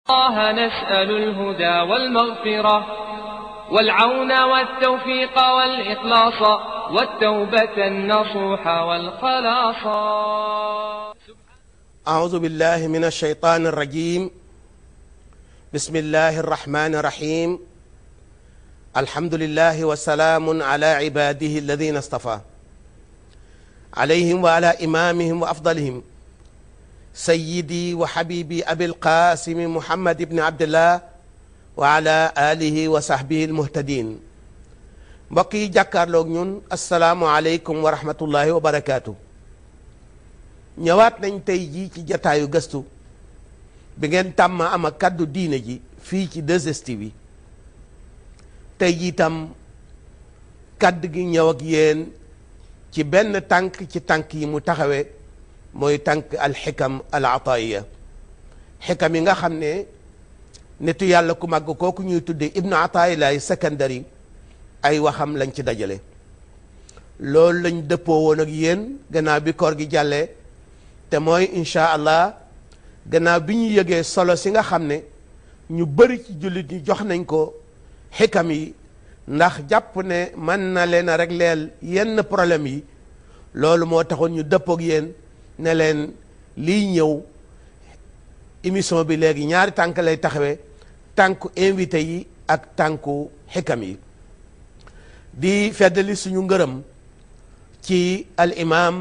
الله نسأل الهدى والمغفرة والعون والتوفيق والإخلاص والتوبة النصوح والخلاص أعوذ بالله من الشيطان الرجيم بسم الله الرحمن الرحيم الحمد لله وسلام على عباده الذين اصطفى عليهم وعلى إمامهم وأفضلهم سيدي وحبيبي أبي القاسم محمد بن عبد الله وعلى آله وصحبه المهتدين mbokk yi jàkkaarloog ñun asalaamualeykum wa rahmatullahi wa barakaatu. ñëwaat nañ tey jii ci jataayu gëstu bi ngeen tàmm am ak kàddu diine ji fii ci 2STV bi tey jii tam kàddu gi ñëw ak yéen ci benn tànk ci tànk yi mu taxawee mooy tànk alxikam al ataiya xikam yi nga xam ne nitu yàlla ku màgg kooku ñuy tuddee ibnu atailaay secondary ay waxam lañ ci dajale loolu lañ dëppoo woon ak yéen gannaaw bi koor gi jàllee te mooy incha allah gannaaw bi ñu yëgee solo si nga xam ne ñu bëri ci jullit ñi jox nañ ko xikam yi ndax jàpp ne mën na leen a régleel yenn problème yi loolu moo taxoon ñu dëppook yéen ne leen liy ñëw émission bi léegi ñaari tànk lay taxawee tànku invité yi ak tànku xikam yi di feddali suñu ngërëm ci al imam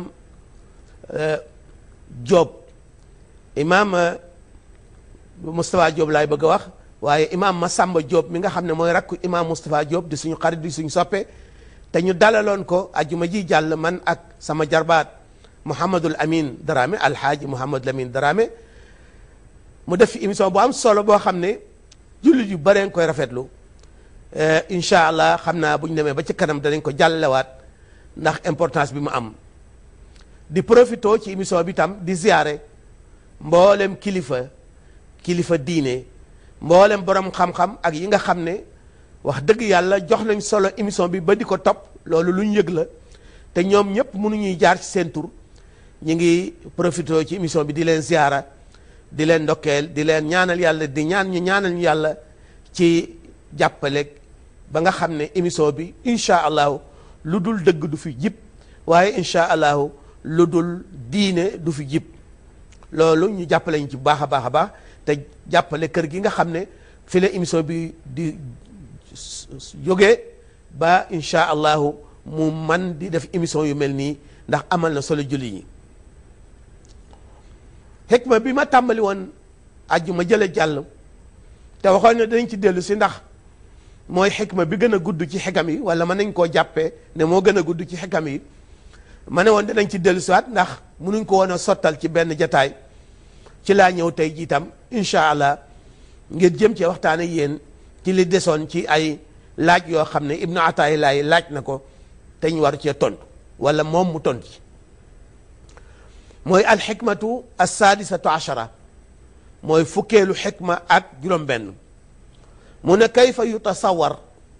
Diop imam Moustapha Diop laay bëgg a wax waaye imam Massamba Diop mi nga xam ne mooy rakku imam Moustapha Diop di suñu xarit di suñu soppe te ñu dalaloon ko ajuma ji jàll man ak sama jarbaat Mouhamadul Amin Darame alhaaji Mouhamadul Amin Darame mu def fi émission bu am solo boo xam ne jullit yu bëree koy rafetlu incha allah xam naa bu ñu demee ba ci kanam danañ ko jàllalewaat ndax importance bi mu am di profito ci émission bi tam di ziare mboolem kilifa kilifa diine mboolem borom xam-xam ak yi nga xam ne wax dëgg yàlla jox nañ solo émission bi ba di ko topp loolu lu ñu yëg la te ñoom ñëpp mënuñuy jaar ci seen tur ñu ngi profito ci émission bi di leen ziara di leen ndokkeel di leen ñaanal yàlla di ñaan ñu ñaanal ñu yàlla ci jàppale ba nga xam ne émission bi incha allahu lu dul dëgg du fi jib waaye incha allahu lu dul diine du fi jib loolu ñu jàppale ñu ci bu baax a baax a baax te jàppale kër gi nga xam ne fi la émission bi di jógee ba incha allahu mu man di def émission yu mel nii ndax amal na solo julli ñi xikma bi ma tàmbali woon aju ma jële jàll te waxoon ne dañ ci dellu si ndax mooy xikma bi gën a gudd ci xikam yi wala mën nañ koo jàppee ne moo gën a gudd ci xikam yi ma ne woon dinañ ci dellu siwaat ndax mënuñ ko woon a sottal ci benn jataay ci laa ñëw tey jiitam incha allah ngir jëm ci waxtaane yéen ci li desoon ci ay laaj yoo xam ne ibnu ataay laay laaj na ko te ñu war cee tontu wala moom mu tontu ci mooy alxikmatu assaadisatu achara mooy fukkeelu xikma ak juróom-benn mu ne kayfa yutasawar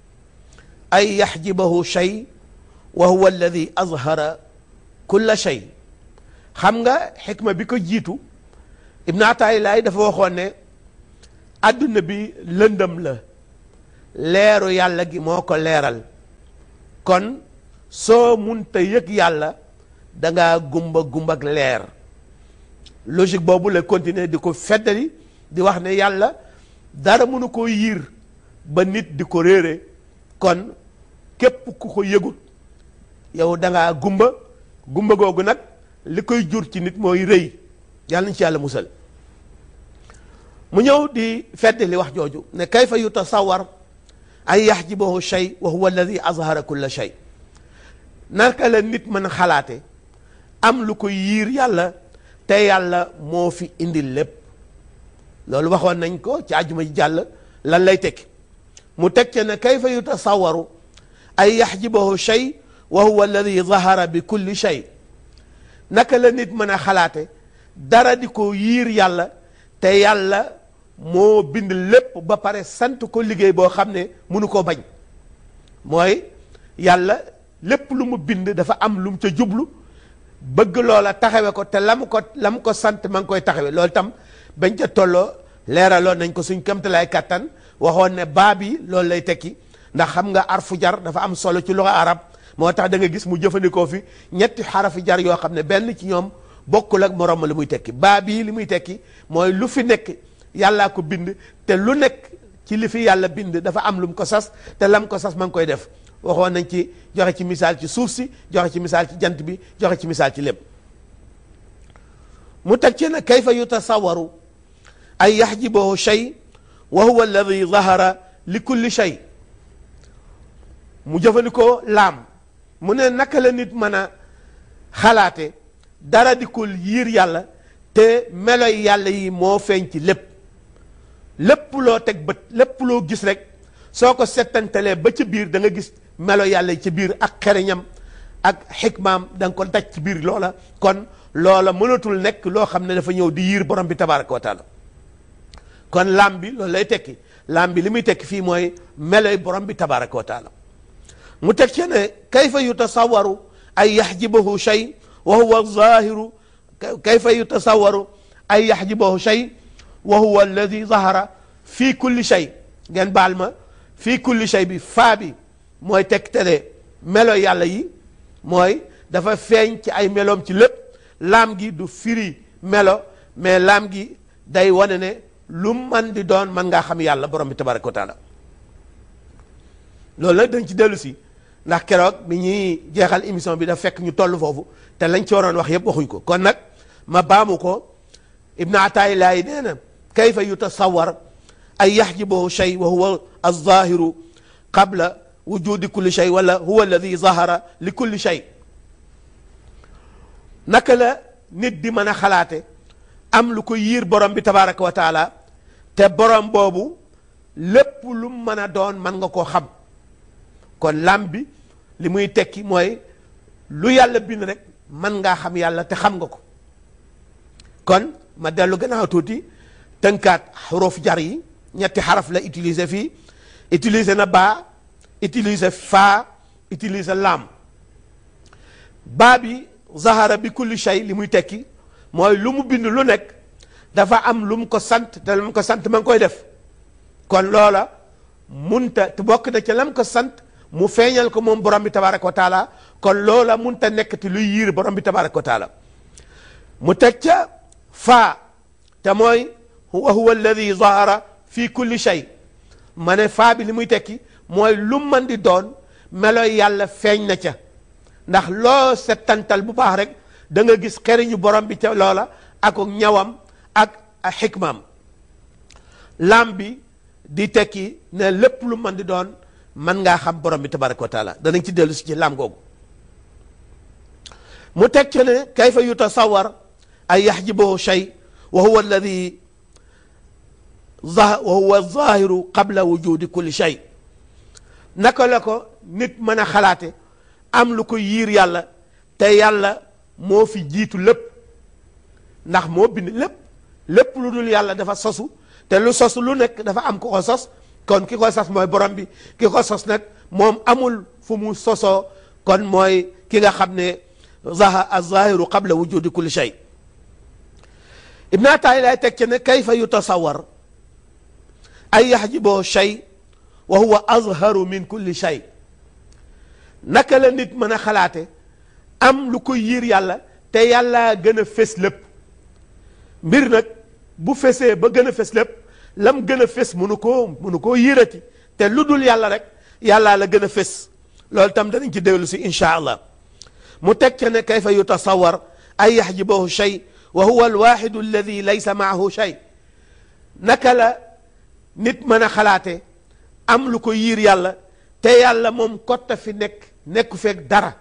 ay yaxjibahu shay wa huwa alladi azhara kulla shay xam nga xikma bi ko jiitu ibnu ataay laay dafa waxoon ne adduna bi lëndëm la leeru yàlla gi moo ko leeral kon soo munta yëg yàlla dangaa gumba gumba ak leer logique boobu la continuer di ko feddali di wax ne yàlla dara mënu ko yiir ba nit di ko réere kon képp ku ko yëgut yow dangaa gumba gumba googu nag li koy jur ci nit mooy rëy yàlla nañ ci yàlla musal mu ñëw di feddali wax jooju ne kayfa yutasawar an yaxjibahu shay wa huwa alladi azhara kulla shay naka la nit mën a xalaate am lu ko yiir yàlla te yàlla moo fi indil lépp loolu waxoon nañ ko ci àjjuma ji jàll lan lay tekki mu teg ca ne kayfa yutasawaru ay yaxjibahu shay wa huwa alladi zahara bi kulli shay naka la nit mën a xalaate dara di ko yiir yàlla te yàlla moo bind lépp ba pare sant ko liggéey boo xam ne mënu koo bañ mooy yàlla lépp lu mu bind dafa am lu mu ca jublu bëgg loola taxawe ko te la mu ko la mu ko sant ma ngi koy taxawe loolu tam bañ ca tolloo leeraloon nañ ko suñ kamtalaay kattan waxoon ne baa bi loolu lay tekki ndax xam nga arfu jar dafa am solo ci luxa arab moo tax da nga gis mu jëfandikoo fi ñetti xarafi jar yoo xam ne benn ci ñoom bokkul ak morom li muy tekki baa bii li muy tekki mooy lu fi nekk yàllaa ko bind te lu nekk ci li fi yàlla bind dafa am lu mu ko sas te lam ko sas ma ngi koy def waxoon nañ ci joxe ci misaal ci suuf si joxe ci misaal ci jant bi joxe ci misaal ci lépp mu teg ci ne kayfa yutasawaru ay yaxjibahu shay wa huwa alladi zahara li kulli shay mu jëfandikoo laam mu ne naka la nit mën a xalaate dara dikul yiir yàlla te meloy yàlla yi moo feeñ ci lépp lépp loo teg bët lépp loo gis rek soo ko settantalee ba ci biir da nga gis melo yàlla yi ci biir ak xereñam ak xikmaam da nga ko daj ci biir loola kon loola mënatul nekk loo xam ne dafa ñëw di yiir borom bi tabaraka wa taala kon laam bi loolu lay tekki laam bi li muy tekki fii mooy meloy borom bi tabaraka wa taala mu teg ci ne kayfa yutasawaru ay yaxjibahu shay wa huwa zahiru kayfa yutasawaru ay yaxjibahu shay wa huwa alladi zahara fii kulli shay ngeen baal ma fii kulli shay bi faa bi mooy tegtale melo yàlla yi mooy dafa feeñ ci ay meloom ci lépp laam gi du firi melo mais laam gi day wane ne lu man di doon man ngaa xam yàlla borom bi tabaraka wa taala loolu nag dañ ci dellu si ndax keroog bi ñuy jeexal émission bi da fekk ñu toll foofu te lañ ci waroon wax yépp waxuñ ko kon nag ma baamu ko ibnu atayilaay nee na kayfa yutasawar ay yaxjibahu shay wa huwa alzahiru qabla wujudi kulli shay wala huwa alladi zahara li kulli shay naka la nit di mën a xalaate am lu ko yiir borom bi tabaraka wa taala te borom boobu lépp lu mën a doon mën nga koo xam kon lam bi li muy tekki mooy lu yàlla bind rek mën ngaa xam yàlla te xam nga ko kon ma dellu gannaaw tuuti tënkaat xuruf jar yi ñetti xaraf la utiliser fii utiliser na baa utiliser faa utiliser laam baa bi zahara bi kulli shay li muy tekki mooy lu mu bind lu nekk dafa am lu mu ko sant te lu mu ko sant ma ngi koy def kon loola munta te bokk na ca lam ko sant mu feeñal ko moom borom bi tabaraka wa taala kon loola munta nekk te luy yiir borom bi tabaraka wa taala mu teg ca faa te mooy wa huwa alladi zahara fi kulli shay ma ne faa bi li muy tekki mooy lu mën di doon meloy yàlla feeñ na ca ndax loo settantal bu baax rek da nga gis xeriñu borom bi ca loola ak ñawam ak xikmaam lam bi di tekki ne lépp lu mën di doon mën ngaa xam borom bi tabaraka wa taala danañ ci dellu si ci lam googu mu teg ci ne kayfa yutasawar ay yaxjibahu shay wa huwa alladi wa huwa zahiru qabla wujudi kulli shay naka la ko nit mën a xalaate am lu ko yiir yàlla te yàlla moo fi jiitu lépp ndax moo bind lépp lépp lu dul yàlla dafa sosu te lu sosu lu nekk dafa am ku ko sos kon ki ko sos mooy borom bi ki ko sos nag moom amul fu mu sosoo kon mooy ki nga xam ne zaha az-zahiru qabla wujudi kulli shay ibn ataay lay teg ci ne kayfa yutasawar ay yaxjiboo shay wa huwa azharu min kulli shay naka la nit mën a xalaate am lu ko yiir yàlla te yàlla gën a fés lépp mbir nag bu fesee ba gën a fés lépp lam gën a fés mënu koo mënu koo yiirati te lu dul yàlla rek yàllaa la gën a fés loolu tam danañ ci déglu si incha allah mu teg ca ne kayfa yutasawar ay yaxjibahu shay wa huwa alwaxidu alladi laysa maahu shay naka la nit mën a xalaate am lu ko yiir yàlla te yàlla moom kotta fi nekk nekku feeg dara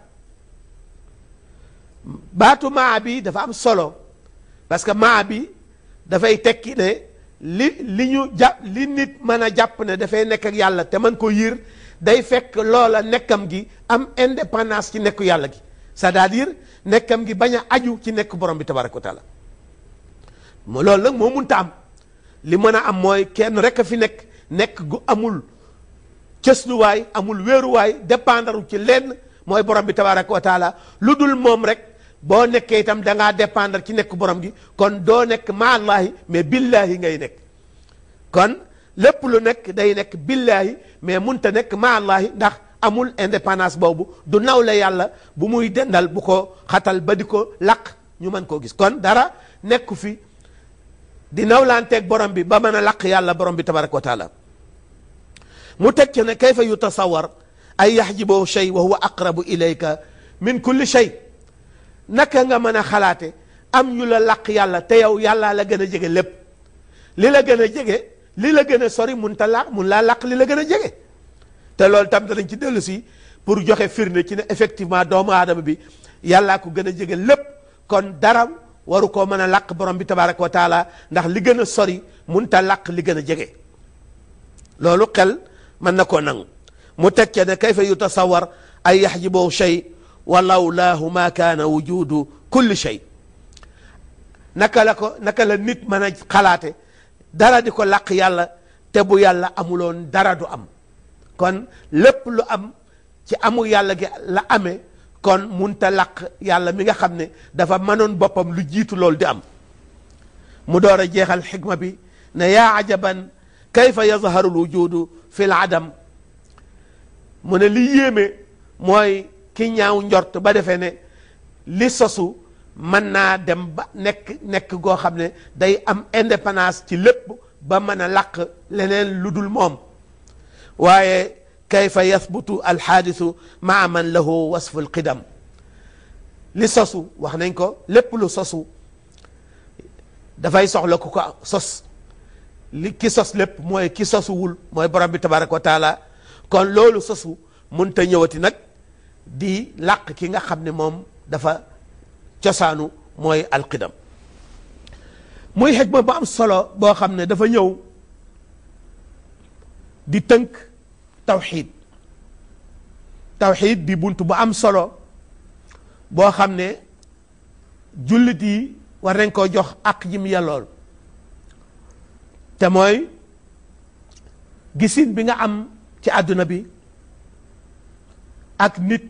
baatu maa bi dafa am solo parce que maa bi dafay tekki ne li li ñu jàpp li nit mën a jàpp ne dafay nekk ak yàlla te mën ko yiir day fekk loola nekkam gi am indépendance ci nekku yàlla gi c'est-à-dire nekkam gi bañ a aju ci nekk borom bi tabaraka wa taala mo loolu nag moo munta am li mën a am mooy kenn rek a fi nekk nekk gu amul cësluwaay amul wéeruwaay dépendre ci lenn mooy borom bi tabaraka wa taala lu dul moom rek boo nekkee itam da ngaa dépendre ci nekk borom gi kon doo nekk ma allahi mais billahi ngay nekk kon lépp lu nekk day nekk billaahi mais munta nekk ma allahi ndax amul indépendance boobu du nawle yàlla bu muy dendal bu ko xatal ba di ko laq ñu mën koo gis kon dara nekku fi di nawlanteeg borom bi ba mën a laq yàlla borom bi tabaraka wa taala mu teg ci ne kayfa yutasawar ay yaxjibahu shay wa huwa aqrabu ilayka min kulli shay naka nga mën a xalaate am ñu la laq yàlla te yow yàllaa la gën a jege lépp li la gën a jege li la gën a sori mun ta laq mun laa laq li la gën a jege te loolu tam danañ ci dellu si pour joxe firnde ci ne effectivement doomu aadama bi yàllaa ko gën a jege lépp kon dara waru koo mën a laq borom bi tabaraka wa taala ndax li gën a sori mun ta laq li gën a jege loolu xel mën na koo nangu mu teg ca ne kayfa yutasawar ay yaxjibahu shay wa lawlaahu ma kaana wujudu kulli shay naka la ko naka la nit mën a xalaate dara di ko làq yàlla te bu yàlla amuloon dara du am kon lépp lu am ci amu yàlla gi la amee kon munta làq yàlla mi nga xam ne dafa mënoon boppam lu jiitu loolu di am mu door a jeexal xikma bi ne yaa ajaban kayfa yazharu l wujudu fi l adam mu ne li yéeme mooy ki ñaaw njort ba defee ne li sosu mën naa dem ba nekk nekk goo xam ne day am indépendance ci lépp ba mën a làq leneen lu dul moom waaye kayfa yathbutu alxaadisu maa man lahu wasfu alqidam li sosu wax nañ ko lépp lu sosu dafay soxla ku ko sos li ki sos lépp mooy ki sosuwul mooy borom bi tabaraka wa taala kon loolu sosu munta ñëwati nag di làq ki nga xam ne moom dafa cosaanu mooy alqidam muy xikma bu am solo boo xam ne dafa ñëw di tënk tawxiid tawxiid di bunt bu am solo boo xam ne jullit yi war nañ koo jox ak jim yellool te mooy gisin bi nga am ci àdduna bi ak nit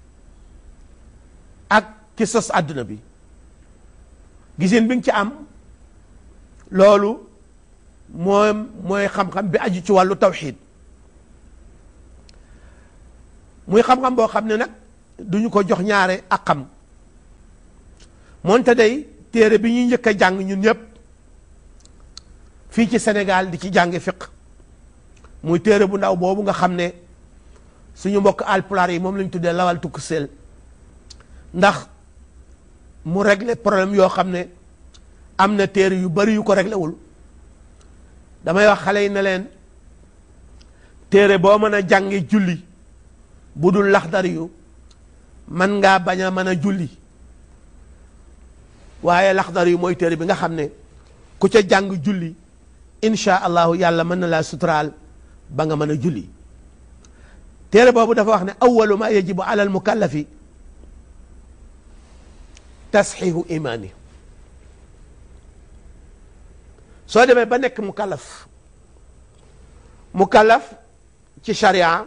ak ki sos àdduna bi gisin bi nga ci am loolu moom mooy xam-xam bi aju ci wàllu tawxiid muy xam-xam boo xam ne nag duñu ko jox ñaare ak xam moonte day téere bi ñuy njëkk a jàng ñun ñëpp fii ci Sénégal di ci jànge fiq muy téere bu ndaw boobu nga xam ne suñu mbokk alpulaar yi moom lañ tuddee lawal tukk seel ndax mu régler problème yoo xam ne am na téere yu bari yu ko réglé wul damay wax xale yi ne leen téere boo mën a jànge julli bu dul laxdar yu man ngaa bañ a mën a julli waaye laxdar yu mooy téere bi nga xam ne ku ca jàng julli insha allahu yàlla mën na laa suturaal ba nga mën a julli téere boobu dafa wax ne awalu ma yajibu ala al mukallafi tasxiixu imaani soo demee ba nekk mukallaf mukallaf ci sharia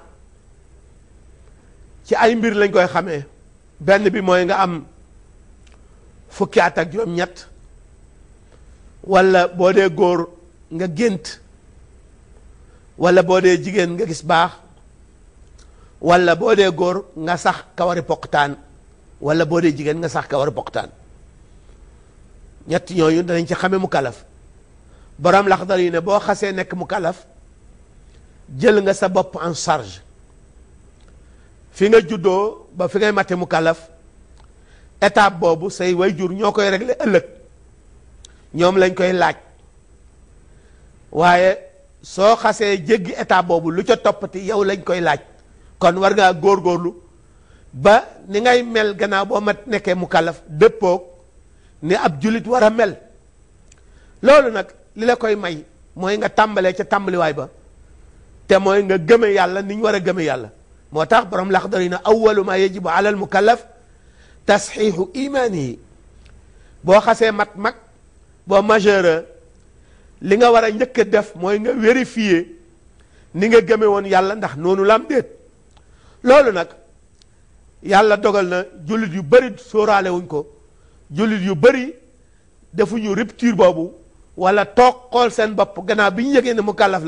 ci ay mbir lañ koy xamee benn bi mooy nga am fukki at ak juróom-ñett wala boo dee góor nga gént wala boo dee jigéen nga gis baax wala boo dee góor nga sax kawari poqtaan wala boo dee jigéen nga sax kawari poqtaan ñett ñooyu danañ ci xame mu kalaf borom laxdar yi ne boo xasee nekk mu kalaf jël nga sa bopp en charge fi nga juddoo ba fi ngay mate mu kalaf étape boobu say wayjur ñoo koy régler ëllëg ñoom lañ koy laaj waaye soo xasee jéggi étape boobu lu ca toppati yow lañ koy laaj kon war ngaa góorgóorlu ba ni ngay mel gannaaw boo ma nekkee mu kalaf dëppoog ni ab julit war a mel loolu nag li la koy may mooy nga tàmbalee ca tàmbaliwaay ba te mooy nga gëme yàlla ni ñu war a gëme yàlla moo tax borom laxdar yi na awalu ma yajibu ala al mukallaf tasxiixu imaanihi boo xasee mat mag boo majeur li nga war a njëkk a def mooy nga vérifier ni nga gëme woon yàlla ndax noonu la am déet loolu nag yàlla dogal na jullit yu bëri sóoraale wuñ ko jullit yu bëri defuñu rupture boobu wala toog xool seen bopp gannaaw bi ñu yëgee ne mu kàllaf